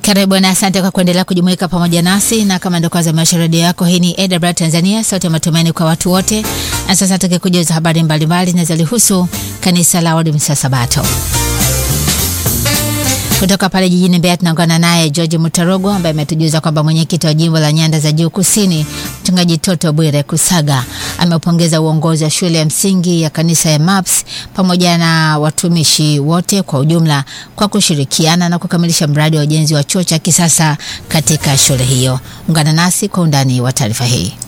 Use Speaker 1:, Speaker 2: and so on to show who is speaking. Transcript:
Speaker 1: Karibu na asante kwa kuendelea kujumuika pamoja nasi, na kama ndio kwanza maisha redio yako, hii ni AWR Tanzania, sauti ya matumaini kwa watu wote. Na sasa tukikujuza habari mbalimbali zinazolihusu kanisa la Waadventista Sabato kutoka pale jijini Mbeya tunaungana naye George Mutarogo ambaye ametujuza kwamba mwenyekiti wa jimbo la Nyanda za Juu Kusini, mchungaji Toto Bwire Kusaga ameupongeza uongozi wa shule ya msingi ya kanisa ya MAPS pamoja na watumishi wote kwa ujumla kwa kushirikiana na kukamilisha mradi wa ujenzi wa chuo cha kisasa katika shule hiyo. Ungana nasi kwa undani wa taarifa hii.